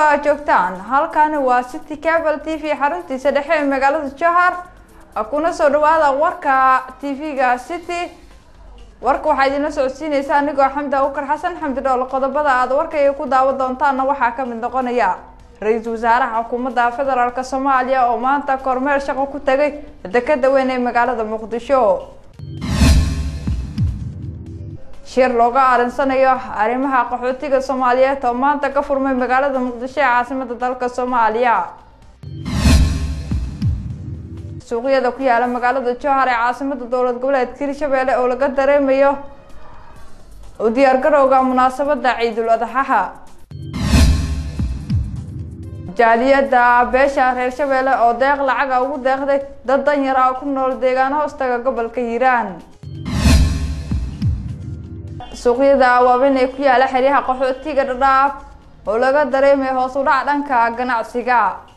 aad joogtaan halkani waa city cable t v xaruntiisa dhexe ee magaalada johar kuna soo dhawaada warka t v-ga city warka waxaa idinla socodsiineysa anigoo xamdi awkar xasan xamdi dhool qodobada aad warkayga ku daawan doontaana waxaa kamid noqonaya ra-iisul wasaaraha xukuumadda federaalk soomaaliya oo maanta kormeer shaqo ku tagay dekeda weyn ee magaalada muqdisho shir looga aarinsanayo arrimaha qaxootiga soomaaliyeed oo maanta ka furmay magaalada muqdisho ee caasimada dalka soomaaliya suuqyada ku yaala magaalada johar ee caasimada dowlad goboleedka hirshabeelle oo laga dareemayo u diyaargarowga munaasabada ciidul adxaha jaaliyada beesha reer shabeelle oo deeq lacaga ugu deeqday dad danyar ah ku nool deegaano hoostaga gobolka hiiraan suuqyada waaweyn ee ku yaala xeryaha qaxootiga dhadhaaf oo laga dareemayo hoos u dhac dhanka ganacsiga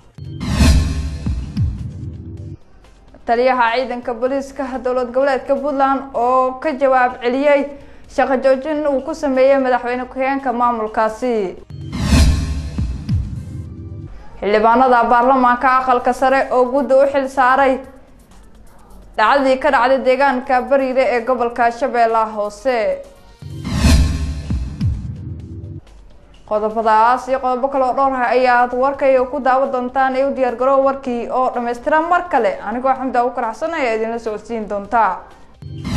taliyaha ciidanka booliiska dowlad goboleedka puntland oo ka jawaab celiyey shaqo joojin uu ku sameeyey madaxweyne ku-xigeenka maamulkaasi xildhibaanada baarlamaanka aqalka sare oo gudda u xil saaray dhacdadii ka dhacday deegaanka bariire ee gobolka shabeellaha hoose qodobadaas iyo qodobo kale oo dhowr ah ayaad warkayga ku daawan doontaan ee u diyaargaroow warkii oo dhammaystiran mar kale anigoo xamdi agu karaxsan ayaa idinla socodsiin doontaa